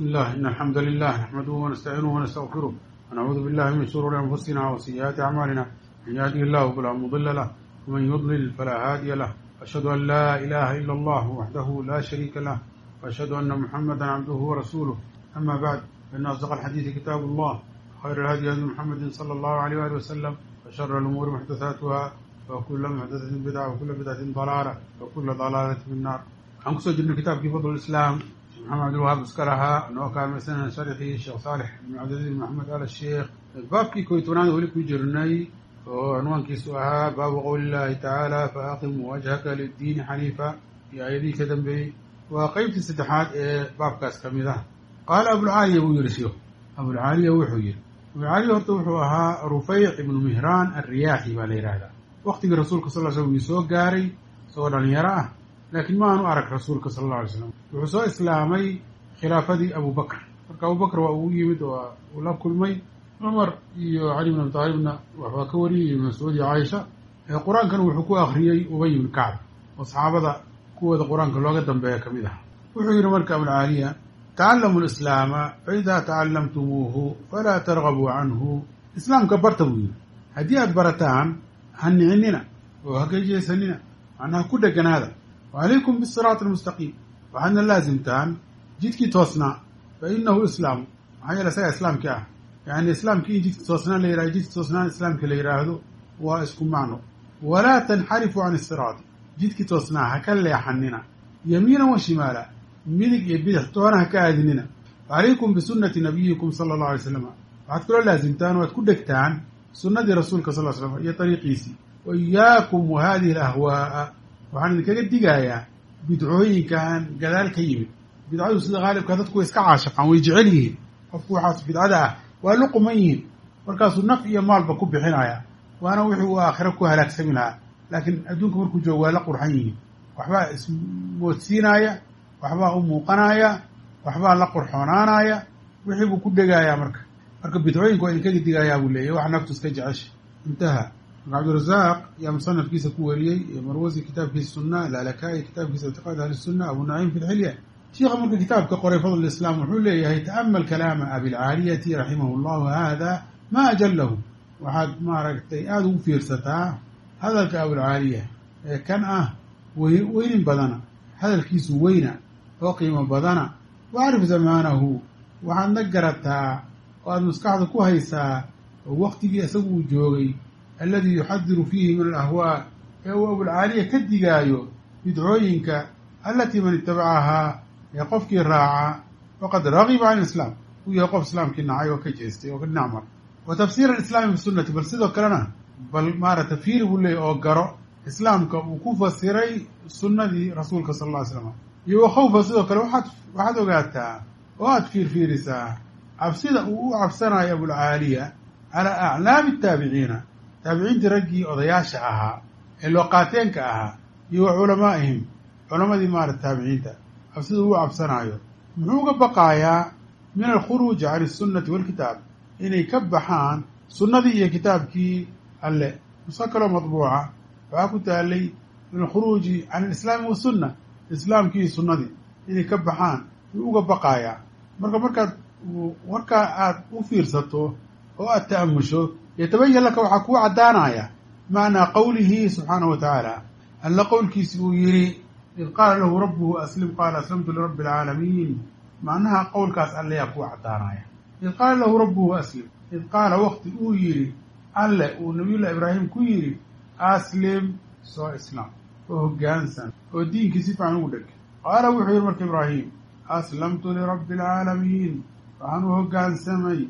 بسم الله إن الحمد لله نحمده ونستعينه ونستغفره ونعوذ بالله من شرور أنفسنا وسيئات أعمالنا من يهده الله فلا مضل له ومن يضلل فلا هادي له أشهد أن لا إله إلا الله وحده لا شريك له وأشهد أن محمدا عبده ورسوله أما بعد فإن أصدق الحديث كتاب الله خير الهدي هدي محمد صلى الله عليه وآله وسلم وشر الأمور محدثاتها وكل محدثة بدعة وكل بدعة ضلالة وكل ضلالة في النار waxaan kusoo jirnay kitaabkii fadl islaam sheekh maxamed cabdilwahaab iska lahaa noo kaalmaysanana sharxii sheekh saalex ibn cabdiladiz ibn maxamed al sheekh baabkii koy tobnaad weli ku jirnay oo cinwaankiisu ahaa baabu qowli illahi tacaala faaqim wajhaka liddiini xaniifa iyo aayadihii ka dambeeyey waa qeybtii saddexaad ee baabkaas ka mid ah qaala abulcaaliya buu yihi sheikhu abulcaaliya wuxuu yihi abulcaaliya horta wuxuu ahaa rufayc ibnu mihraan alriyaaxi baa la yidhaahdaa waktigii rasuulka sal l slm uu soo gaaray isagoo dhalinyaro ah laakiin ma aanu arag rasuulka sala alla alay slam wuxuu soo islaamay khilaafadii abubakr marka abubakr waa uu yimid oo uu la kulmay cumar iyo cali bin abi taalibna waxbaa ka wariyay ibn mascuud iyo caaisha qur-aankana wuxuu ku akriyey ubay ibn kacb oo saxaabada kuwooda qur-aanka looga dambeeya ka mid ah wuxuu yihi marka abulcaaliya tacallamu lislaama faidaa tacallamtumuuhu falaa targabuu canhu islaamka barta buu yihi haddii aad barataan ha nicinina oo ha gejeesanina macnaha ku dheganaada wacalaykum bisiraati almustaqiim waxaadna laasimtaan jidkii toosnaa fa inahu islaamu maxaa yeele isagaa islaamkii ah yani islaamkii in jidki toosnaa la yihahdo jidki toosnaan islaamkii la yidhaahdo waa isku macno walaa tanxarifu can isiraati jidkii toosnaa ha ka leexanina yamiinan wa shimaala midig iyo bidix toona ha ka aadinina wacalaykum bisunati nabiyikum sala allahu alay slam waxaad kaloo laasimtaan o aad ku dhegtaan sunnadii rasuulka sal l slam iyo ariiqiisii wa iyaakum wa hadihi alahwaa'a waxaan idinkaga digayaa bidcooyinkan gadaal ka yimid bidcadu sida haalibka dadku way iska caashaqaan way jecel yihiin qofku waxaas bidcada ah waa la quman yihiin markaasuu naf iyo maalba ku bixinaya waana wixii uu aakhiro ku halaagsami lahaa laakiin adduunka markuu joogo waa la qurxan yihiin waxbaa ismoodsiinaya waxbaa u muuqanaya waxbaa la qurxoonaanaya wixii buu ku dhegayaa marka marka bidcooyinka waa idinkaga digayaa buu leeyahy wax naftu iska jecesha intaha marka cabdirazaaq yaa musanafkiisa ku wariyey iyo marwasi kitaabkiisa sunna alaalakaai kitaabkiisa ictiqaad ahli sunna abu naciim fi lxilya shiikha marka kitaabka qoray fadl islaam wuxuu leeyahay ta'amal kalaama abilcaaliyati raximahu llahu hada ma ajalahu waxaad maaragtay aada ugu fiirsataa hadalka abulcaaliya ee kan ah weynin badana hadalkiisu weyna oo qiimo badana wacrif zamaanahu waxaadna garataa oo aada maskaxda ku haysaa oo waktigii isagu uu joogay alladii yuxadiru fiihi min alahwaa ee uu abulcaaliya ka digaayo bidcooyinka allatii man itabacahaa ee qofkii raaca faqad ragiba can islaam uu yahay qof islaamkii nacay oo ka jeestay oo ka dhinac mar wa tafsiira alislaami bisunati bal sidoo kalena bal maarata fiiri buu leeyay oo garo islaamka uu ku fasiray sunnadii rasuulka sala alla ly slam iyo wa khawfa sidoo kale waxaad waxaad ogaataa oo aad fiirfiirisaa cabsida uu u cabsanayo abulcaaliya calaa aclaami ataabiciina taabiciintii raggii odayaasha ahaa ee looqaateenka ahaa iyo wa culamaa'ihim culamadii maarata taabiciinta cabsida uu cabsanaayo muxuu uga baqaayaa min alkhuruuji can isunnati walkitaab inay ka baxaan sunnadii iyo kitaabkii alle nuso kaloo madbuuca waxaa ku taalay min alkhuruuji can alislaami wasunna islaamkii sunnadii inay ka baxaan yuu uga baqaayaa marka markaad warkaa aada u fiirsato oo aada ta'amusho yatabayan laka waxaa kuu caddaanaya macnaa qowlihi subxaanahu wa tacaala alla qowlkiisi uu yidhi id qaala lahu rabbuhu aslim qaala aslamtu lirabbi alcaalamiin macnaha qowlkaas alleyaa kuu caddaanaya id qaala lahu rabbuhu aslim id qaala waqti uu yidhi alle uu nabiyullahi ibraahim ku yidhi aslim soo islaam oo hoggaansan oo diinkii si fiican ugu dheg qaala wuxuu yidhi marka ibraahim aslamtu lirabbi alcaalamiin waxaan u hoggaansamay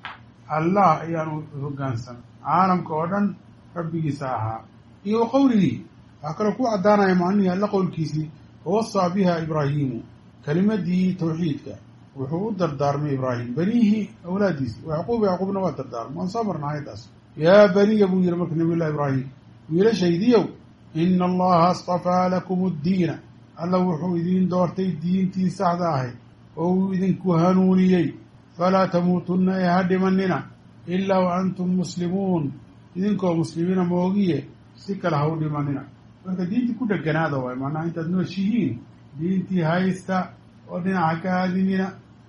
allah ayaanu hoggaansamay caalamka oo dhan rabbigiisa ahaa iyo wa qowlihii waxaa kaloo ku caddaanaya macnihii alla qowlkiisii wawasaa biha ibraahiimu kelimadii tawxiidka wuxuu u dardaarmay ibraahim beniihi awlaadiisi yacquub yacquubna waa dardaarmay waan soo marna ayaddaas yaa beniya buu yihi marka nabiy llahi ibraahim wiilashaydiyow ina allaha astafaa lakum addiina alla wuxuu idiin doortay diintii saxda ahayd oo uu idinku hanuuniyey falaa tamuutunna ee ha dhimanina ilaa wa antum muslimuun idinkoo muslimiina moogiye si kale ha u dhimanina marka diintii ku dheganaada waay macnaha intaad nooshihiin diintii haysta oo dhinaca ka aadinina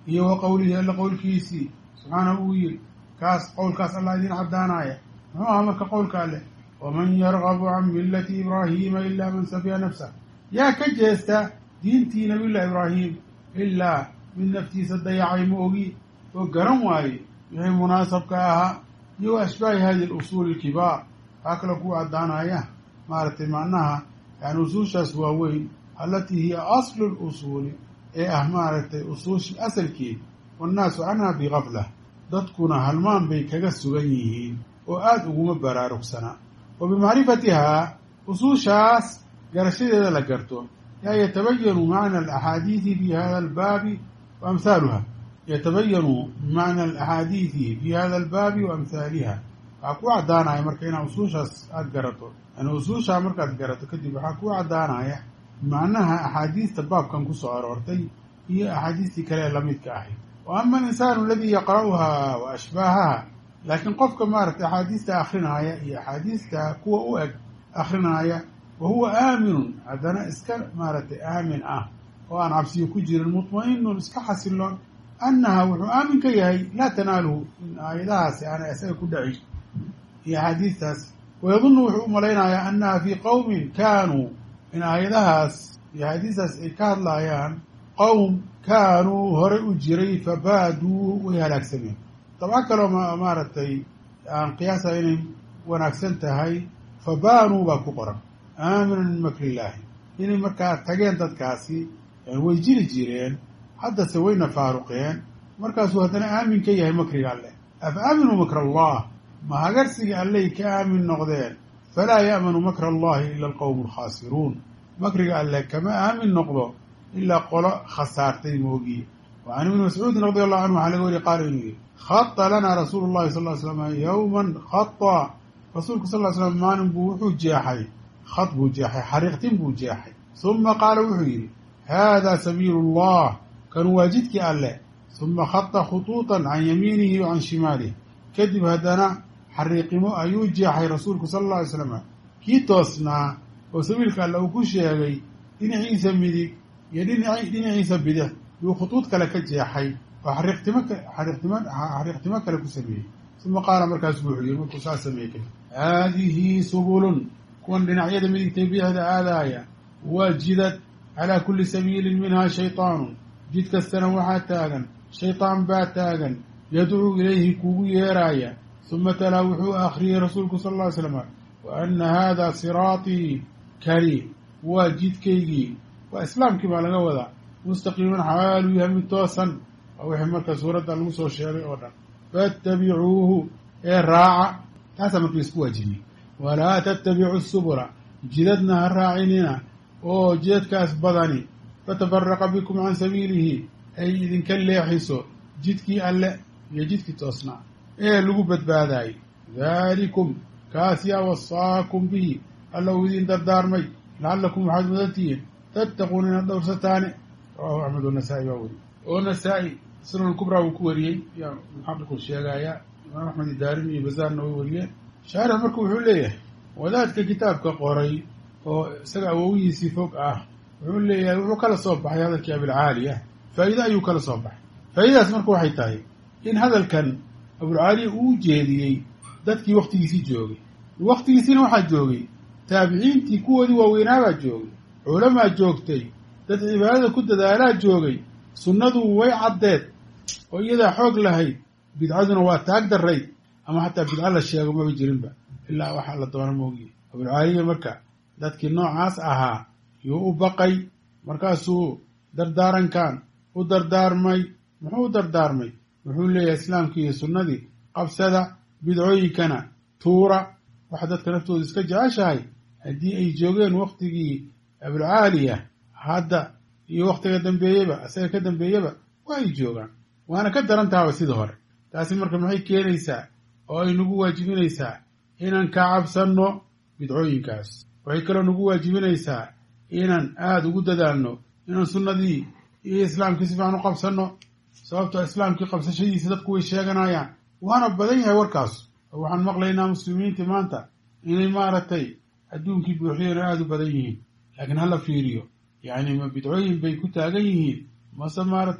iyo wa qowlihi alla qowlkiisii subxaanahu uu yidhi kaas qowlkaas allah idiin caddaanaya muxuu ahaa marka qowlka alleh waman yargabu can millati ibraahiima ilaa man safiya nafsah yaa ka jeesta diintii nabiyullahi ibraahim ilaa mid naftiisa dayacay ma ogi oo garan waaye wixii munaasabka ahaa iyo wa ashbaahi hadihi alusuuli alkibaar waxaa kaloo ku caddaanaya maaragtay macnaha yani usuushaas waaweyn allatii hiya aslu lusuuli ee ah maaragtay usuushii asalkeed wannaasu canha bigaflah dadkuna halmaan bay kaga sugan yihiin oo aada uguma baraarugsanaa wa bimacrifatihaa usuushaas garashadeeda la garto yaa yatabayanu macna alaxaadiidi fi hada albaabi wa amhaaluha yatabayanu macna alaxaadiidi fi hada albaabi wa amhaaliha waxaa ku caddaanaya marka inaad usuushaas aada garato yani usuushaa markaad garato kadib waxaa ku caddaanaya macnaha axaadiista baabkan kusoo aroortay iyo axaadiistii kale ee lamidka ahayd wa ama alinsaanu aladii yaqra'uhaa wa ashbaahaha laakiin qofka maaragtay axaadiista akrinaaya iyo axaadiista kuwa u eg akrinaaya wa huwa aaminun haddana iska maaragtay aamin ah oo aan cabsiyo ku jirin mutma'inun iska xasiloon annaha wuxuu aamin ka yahay laa tanaaluhu in aayadahaasi aanay isaga ku dhacin iyo axaadiistaas wayadunnu wuxuu u malaynayaa annaha fii qowmin kaanuu in aayadahaas iyo axaadiistaas ay ka hadlaayaan qowm kaanuu horey u jiray fabaaduu way halaagsameen dabco kaloo maaragtay aan qiyaasa inay wanaagsan tahay fabaanuu baa ku qoran aaminan min makrillaahi inay markaa tageen dadkaasi way jiri jireen haddase wayna faaruqeen markaasuu haddana aamin ka yahay makriga alleh afa aaminuu makra allah ma hagarsiga alley ka aamin noqdeen falaa ya'manu makra allahi ila alqowmu alkhaasiruun makriga alleh kama aamin noqdo ilaa qolo khasaartay moogiye wa can ibni mascuudin radi allahu canhu waxaa laga wariye qaala inuu yihi khata lanaa rasuulu llahi sal ly slam yowman khata rasuulku sal ly slam maalin buu wuxuu jeexay khad buu jeexay xariiqtin buu jeexay suma qaala wuxuu yidhi haadaa sabiilu allah kan waa jidkii alleh suma khata khutuuطan can yamiinihi wa can shimaalih kadib haddana xariiqimo ayuu jeexay rasuulku sala alla alay slam kii toosnaa oo sabiilka alle uu ku sheegay dhinaciisa midig iyo dhinaci dhinaciisa bidix yuu khutuud kale ka jeexay oo xariiqtimo xariiqtimo xariiqtimo kale ku sameeyey suma qaala markaasu wuxuu yihi markuu saa sameeyey kadib haadihi subulun kuwan dhinacyada midigtay bidixda aadaaya waa jidad calaa kulli sabiilin minhaa shaytaanun jid kastana waxaa taagan shaydaan baa taagan yadcuu ilayhi kuugu yeeraaya suma talaa wuxuu akhriyey rasuulku sal alla ly slam wa anna haada siraatii kani waa jidkaygii waa islaamkii baa laga wadaa mustaqiiman xaaluu yahay mid toosan waa wixii marka suuradda lagu soo sheegay oo dhan faatabicuuhu ee raaca taasaa marka laisku waajibiyey walaa tattabicu subula jidadna ha raacinina oo jidadkaas badani fatafaraqa bikum can sabiilihi ay idinka leexiso jidkii alle iyo jidkii toosnaa ee lagu badbaadaayey daalikum kaas yaa wasaakum bihi alla uu idin dardaarmay lacallakum waxaad mudantihiin tattaquuna inaad dhowrsataane rawahu axmed wanasaa'i baa weriye oo nasaa-i sunan kubraa wuu ku wariyey yaa muxaqiqu sheegayaa imaam axmed idaarin iyo bazaarna way wariyeen shaarix marka wuxuu leeyahay wadaadka kitaabka qoray oo isaga awowihiisii fog ah wuxuu leeyahay wuxuu kala soo baxay hadalkii abilcaaliya faa'iide ayuu kala soo baxay faa'iidadaas marka waxay tahay in hadalkan abulcaaliya uu jeediyey dadkii waktigiisii joogay waktigiisiina waxaa joogay taabiciintii kuwoodii waaweynaabaa joogay culamaa joogtay dad cibaadada ku dadaalaa joogay sunnadu way caddeed oo iyadaa xoog lahayd bidcaduna waa taag darayd ama xataa bidco la sheego maba jirinba ilaa waxaa la doona moogiye abulcaaliya marka dadkii noocaas ahaa yuu u baqay markaasuu dardaarankan u dardaarmay muxuu u dardaarmay wuxuu leeyahay islaamkii iyo sunnadii qabsada bidcooyinkana tuura waxa dadka naftooda iska jeceshahay haddii ay joogeen waktigii abulcaaliya hadda iyo waktiga dambeeyeba isaga ka dambeeyaba waa ay joogaan waana ka daran tahaba sidii hore taasi marka maxay keenaysaa oo ay nagu waajibinaysaa inaan ka cabsanno bidcooyinkaas waxay kaloo nagu waajibinaysaa inaan aada ugu dadaalno inaan sunnadii iyo islaamkii si fiican u qabsanno sababtoo islaamkii qabsashadiisa dadku way sheeganayaan waana badan yahay warkaas oo waxaan maqlaynaa muslimiintii maanta inay maaragtay adduunkii buuxiyeen oo aada u badan yihiin laakiin hala fiiriyo yacni ma bidcooyin bay ku taagan yihiin mase maaragtay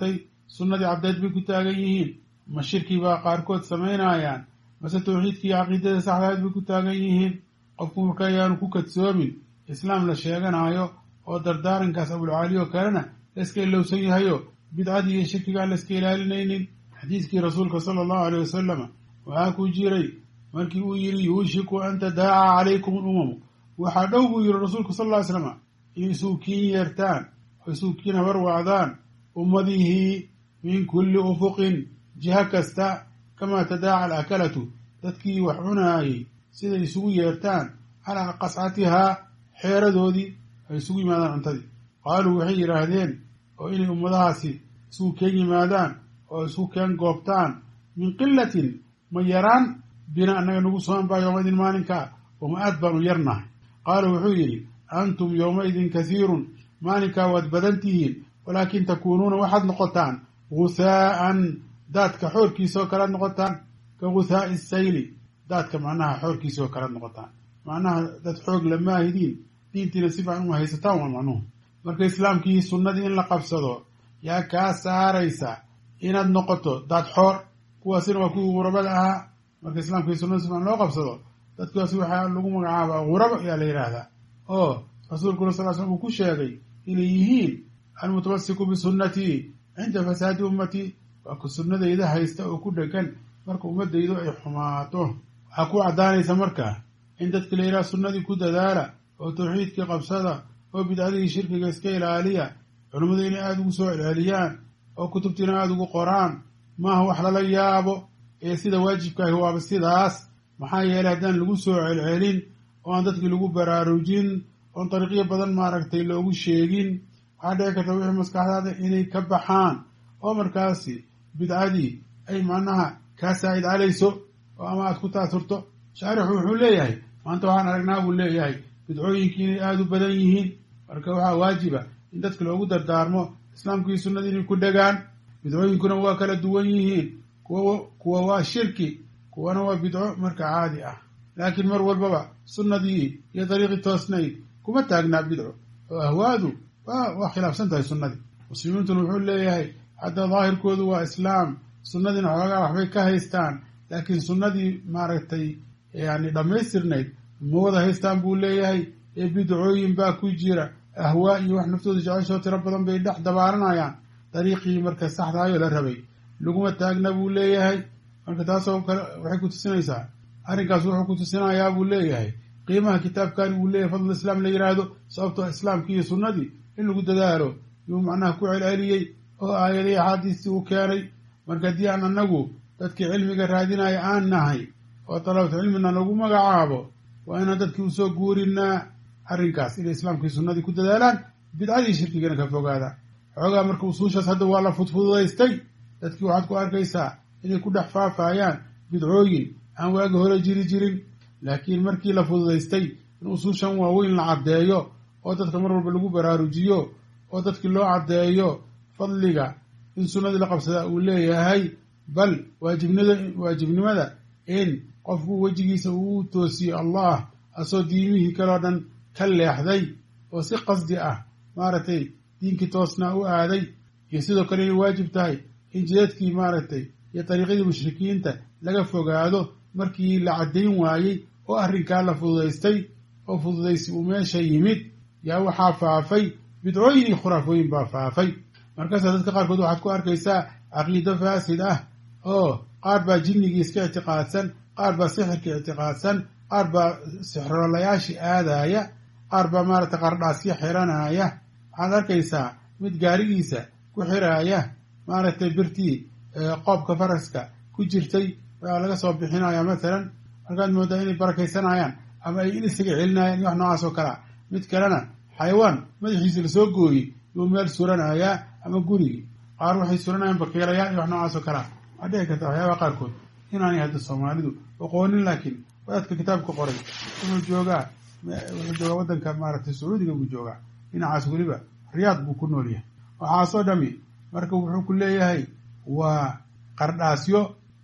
sunnadii cabdeed bay ku taagan yihiin ma shirki baa qaarkood samaynayaan mase tawxiidkii caqiidada saxdahayd bay ku taagan yihiin qofku marka ayaanu ku kadsoomin islaam la sheeganaayo oo dardaarankaas abulcaali oo kalena layska ilowsan yahayo bidcadii iyo shirkigaan layska ilaalinaynin xadiiskii rasuulka sala allahu aleyh wasalama waxaa ku jiray markii uu yidhi yuushiku an tadaaca calaykum alumamu waxaa dhow buu yihi rasuulku sal ll ly slama inay isuukiin yeertaan oo isuukiin habarwacdaan ummadihii min kulli ufuqin jiha kasta kamaa tadaaca alakalatu dadkii wax cunaayey siday isugu yeertaan calaa qascatihaa xeeradoodii ay isugu yimaadaan cuntadii qaaluu waxay yidhaahdeen oo inay ummadahaasi isugu keen yimaadaan oo isugu keen goobtaan min qilatin ma yaraan bina annaga nagu soon baa yowmaidin maalinkaa oma aad baanu yarnahay qaala wuxuu yidhi antum yowmaidin kasiirun maalinkaa waad badan tihiin walaakin takuunuuna waxaad noqotaan guhaa'an daadka xoorkiisaoo kalaad noqotaan ka guhaa'i sayli daadka macnaha xoorkiisaoo kalaad noqotaan macnaha dad xoog lamaahidiin diintiina si fiican uma haysataan waa macnuhu marka islaamkii sunnadii in la qabsado yaa kaa saaraysa inaad noqoto daad xoor kuwaasina waa kuwii gurabada ahaa marka islaamkii sunnada si fiican loo qabsado dadkaasi waxaa lagu magacaabaa gurabo ayaa la yidhaahdaa oo rasuulkuna sal slam uu ku sheegay inay yihiin almutamasiku bisunnatii cinda fasaadi ummatii waa ku sunnadayda haysta oo ku dhegan marka ummadaydu ay xumaato waxaa ku caddaanaysa marka in dadka la yidhaha sunnadii ku dadaala oo tawxiidkii qabsada oo bidcadihii shirkiga iska ilaaliya culimmadu inay aada ugu soo celceliyaan oo kutubtiina aada ugu qoraan maaha wax lala yaabo ee sida waajibkaahi waaba sidaas maxaa yeelay haddaan lagu soo celcelin oo aan dadkii lagu baraarujin oon dariiqyo badan maaragtay loogu sheegin waxaa dhici karta wixii maskaxdaada inay ka baxaan oo markaasi bidcadii ay macnaha kaa saa'id calayso oo ama aad ku taasurto shaarixu wuxuu leeyahay maanta waxaan aragnaa buu leeyahay bidcooyinkii inay aada u badan yihiin marka waxaa waajiba in dadka loogu dardaarmo islaamkii sunnadii inay ku dhegaan bidcooyinkuna waa kala duwan yihiin kuwa kuwa waa shirki kuwana waa bidco marka caadi ah laakiin mar walbaba sunnadii iyo dariiqii toosnayd kuma taagnaa bidco oo ahwaadu waa khilaafsan tahay sunnadii muslimiintuna wuxuu leeyahay hadda daahirkoodu waa islaam sunnadiina xoogaa waxbay ka haystaan laakiin sunnadii maaragtay yani dhammaystirnayd ma wada haystaan buu leeyahay ee bidcooyin baa ku jira ahwaa iyo wax naftooda jeceshoo tiro badan bay dhex dabaaranayaan dariiqii marka saxdaayoo la rabay laguma taagna buu leeyahay marka taasoo kale waxay ku tusinaysaa arrinkaas wuxuu ku tusinayaa buu leeyahay qiimaha kitaabkani uu leeyahay fadl islaam la yidhaahdo sababtoo islaamkii iyo sunnadii in lagu dadaalo yuu macnaha ku celceliyey oo aayadii axaadiistii uu keenay marka haddii aan annagu dadkii cilmiga raadinaya aan nahay oo dalabatu cilmina lagu magacaabo waa inaan dadkii usoo guurinaa arrinkaas inay islaamkii sunnadii ku dadaalaan bidcadii shirkigana ka fogaadaan xoogaa marka usuushaas hadda waa la fudfududaystay dadkii waxaad ku arkaysaa inay ku dhex faafayaan bidcooyin aan waagi hore jiri jirin laakiin markii la fududaystay in usuushan waaweyn la caddeeyo oo dadka mar walba lagu baraarujiyo oo dadkii loo caddeeyo fadliga in sunnadii la qabsadaa uu leeyahay bal waajibnida waajibnimada in qofku wejigiisa uu toosiyo allah asoo diimihii kaleo dhan ka leexday oo si qasdi ah maaragtay diinkii toosnaa u aaday iyo sidoo kale inay waajib tahay in jidadkii maaragtay iyo dariiqyadii mushrikiinta laga fogaado markii la caddayn waayey oo arrinkaa la fududaystay oo fududaysi uu meesha yimid yaa waxaa faafay bidcooyin iyo khuraafooyin baa faafay markaasaa dadka qaarkood waxaad ku arkaysaa caqiido faasid ah oo qaar baa jinnigii iska ictiqaadsan qaar baa sixirka ictiqaadsan qaar baa sixrolayaashii aadaaya qaar baa maaragtay qardhaasyo xiranaya waxaad arkaysaa mid gaarigiisa ku xiraaya maaragtay birtii qoobka faraska ku jirtay baa laga soo bixinaya mathalan markaad moodaa inay barakaysanayaan ama ay in isaga celinayaan iyo wax noocaas oo kalea mid kalena xayawaan madaxiisa lasoo gooyey yuu meel suranayaa ama gurigii qaar waxay suranayaan bakiilayaal iyo wax noocaas oo kalea waxaa dhici karta waxyaabaha qaarkood inaanay hadda soomaalidu oqoonin laakiin wadaadka kitaabka qoray wuxuu joogaa wuxuu joogaa waddanka maaragtay sacuudiga buu joogaa dhinacaas weliba riyaad buu ku nool yahay waxaasoo dhami marka wuxuu ku leeyahay waa qardhaasyo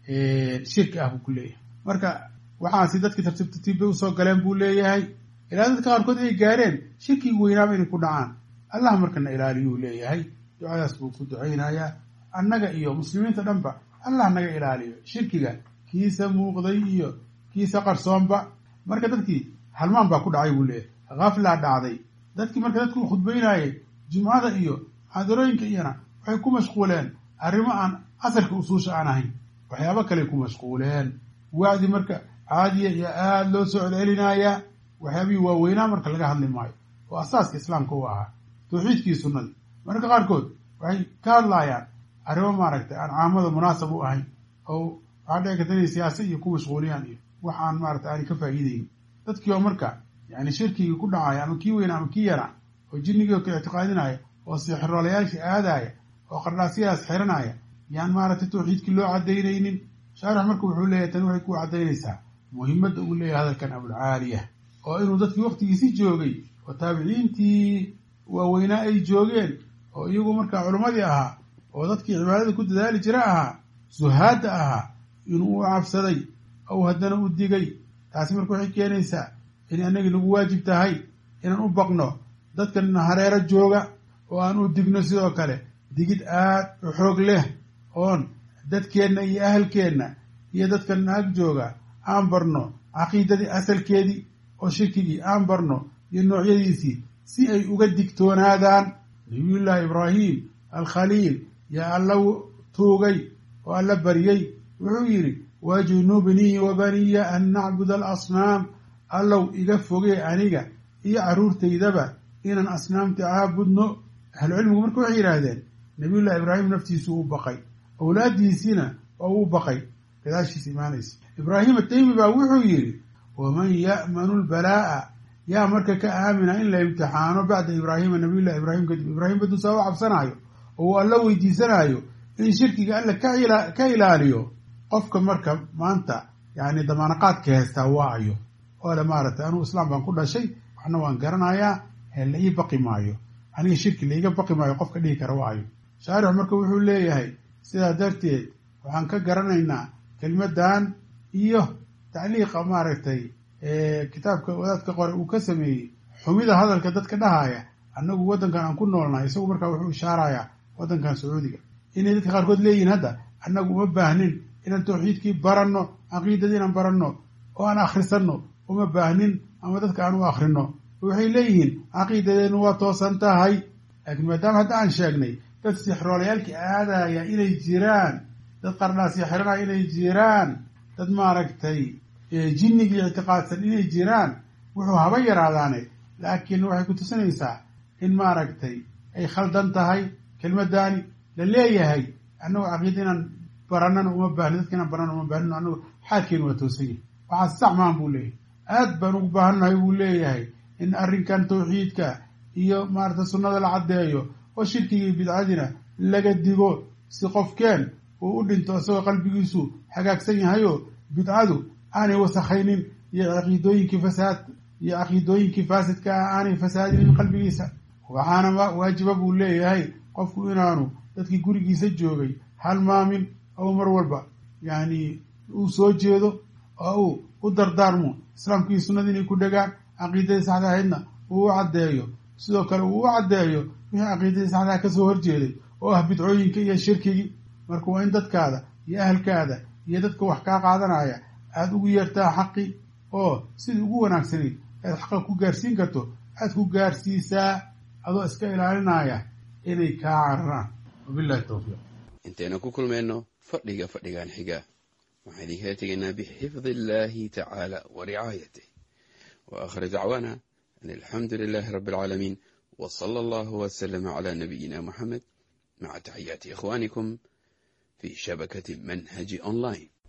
shirki ah buu ku leeyahay marka waxaasi dadkii tartiib tartiib bay usoo galeen buu leeyahay ilaa dadka qaarkood ay gaareen shirkigi weynaaba inay ku dhacaan allah markana ilaaliyuu leeyahay ducadaas buu ku ducaynayaa annaga iyo muslimiinta dhanba allah naga ilaaliyo shirkiga kiisa muuqday iyo kiisa qarsoonba marka dadkii halmaan baa ku dhacay buu leeyahy haflaa dhacday dadkii marka dadku khudbaynaayay jumcada iyo xaadarooyinka iyana waxay ku mashquuleen arrimo aan asalka usuusha aan ahayn waxyaabo kaley ku mashquuleen wacdi marka caadiya iyo aada loo soo celcelinayaa waxyaabihii waaweynaa marka laga hadli maayo oo asaaska islaamka u ahaa tawxiidkii sunnadii mararka qaarkood waxay ka hadlaayaan arrimo maaragtay aan caamada munaasab u ahayn oo waxaa dhici karta inay siyaasa iyo ku mashquuliyaan iyo wax aan maaragtay aanay ka faa'iideyn dadkii oo marka yani shirkigii ku dhacaya ama kii weyna ama kii yara oo jinnigii oo ka ictiqaadinaya oo sixiroolayaashii aadaaya oo qardhaasyahaas xiranaya yaan maaragtay tawxiidkii loo cadaynaynin shaarix marka wuxuu leeyahay tani waxay ku cadaynaysaa muhimadda uu leeyahay hadalkan abulcaaliya oo inuu dadkii waktigiisi joogay oo taabiciintii waaweynaa ay joogeen oo iyagu markaa culimmadii ahaa oo dadkii cibaadada ku dadaali jira ahaa suhaadda ahaa inuu u cabsaday ou haddana u digay taasi marka waxay keenaysaa in annagii nagu waajib tahay inaan u baqno dadkan hareero jooga oo aan u digno sidoo kale digid aad u xoog leh oon dadkeenna iyo ahalkeenna iyo dadkan naag jooga aan barno caqiidadii asalkeedii oo shirkigii aan barno iyo noocyadiisii si ay uga digtoonaadaan nabiyullaahi ibraahim alkhaliil yaa alla tuugay oo alla baryey wuxuu yidhi wajnubnii wa baniya an nacbud alasnaam allow iga fogee aniga iyo carruurtaydaba inaan asnaamta caabudno ahlucilmigu marka waxay yidhaahdeen nabiyullahi ibraahim naftiisu u baqay awlaaddiisiina waa uu baqay gadaashiis imaanaysa ibraahim ataymi baa wuxuu yidhi waman ya'manu lbalaa'a yaa marka ka aamina in la imtixaano bacda ibraahima nabiyullahi ibraahim kadib ibraahim baduusaa u cabsanaayo oo uu alla weydiisanaayo in shirkiga alla ka ilaaliyo qofka marka maanta yani damaanaqaadka haystaa waa ayo oo le maaragtay anugu islaam baan ku dhashay waxna waan garanayaa he la ii baqi maayo aniga shirki laiga baqi maayo qofka dhihi kara waa ayo shaarix marka wuxuu leeyahay sidaa darteed waxaan ka garanaynaa kelmaddan iyo tacliiqa maaragtay kitaabka wadaadka qore uu ka sameeyey xumida hadalka dadka dhahaya annagu waddankan aan ku noolnahay isagu markaa wuxuu ishaarayaa waddankan sacuudiga inay dadka qaarkood leeyihin hadda annagu uma baahnin inaan tawxiidkii baranno caqiidadii inaan baranno oo aan akhrisanno uma baahnin ama dadka aan u akhrino waxay leeyihiin caqiidadeennu waa toosan tahay laakiin maadaama hadda aan sheegnay dad sixroolayaalkii aadaya inay jiraan dad qardhaasya xiranaya inay jiraan dad maaragtay jinnigii ictiqaadsan inay jiraan wuxuu haba yaraadaane laakiin waxay ku tusinaysaa in maaragtay ay khaldan tahay kelmaddaani la leeyahay annagu caqiida inaan baranana uma baahni dadka inaan baranana uma baahnin annagu xaalkeenu waa toosan yahay waxaa sax maan buu leeyahay aad baan ugu baahannahay buu leeyahay in arrinkan tawxiidka iyo maarata sunnada la caddeeyo oo shirkigii bidcadina laga digo si qofkeen uu u dhinto isagoo qalbigiisu hagaagsan yahayoo bidcadu aanay wasakhaynin iyo caqiidooyinkii fasaad iyo caqiidooyinkii faasidka ah aanay fasaadinin qalbigiisa waxaana waajiba buu leeyahay qofku inaanu dadkii gurigiisa joogay halmaamin oo mar walba yacni uu soo jeedo oo uu u dardaarmo islaamkii sunnadii inay ku dhegaan caqiidadii saxda ahaydna uu u caddeeyo sidoo kale uu u caddeeyo wixii caqiidadii saxdaha kasoo horjeeday oo ah bidcooyinka iyo shirkigii marka waa in dadkaada iyo ahalkaada iyo dadka wax kaa qaadanaya aada ugu yeertaa xaqi oo sidii ugu wanaagsanayd aad xaqa ku gaarsiin karto aad ku gaarsiisaa adoo iska ilaalinaya inay kaa cararaan wabillahi tawfiiq intaynu ku kulmayno fadhiga fadhigan xiga waxaan idinkala tegaynaa bixifdi illaahi tacaala wa ricaayatih wa aakhir dacwaana an alxamdu lilaahi rabbi alcaalamiin wa sala allahu wasalama calaa nabiyina muxamed maca taxiyaati ikhwaanikum fi shabakati manhaji online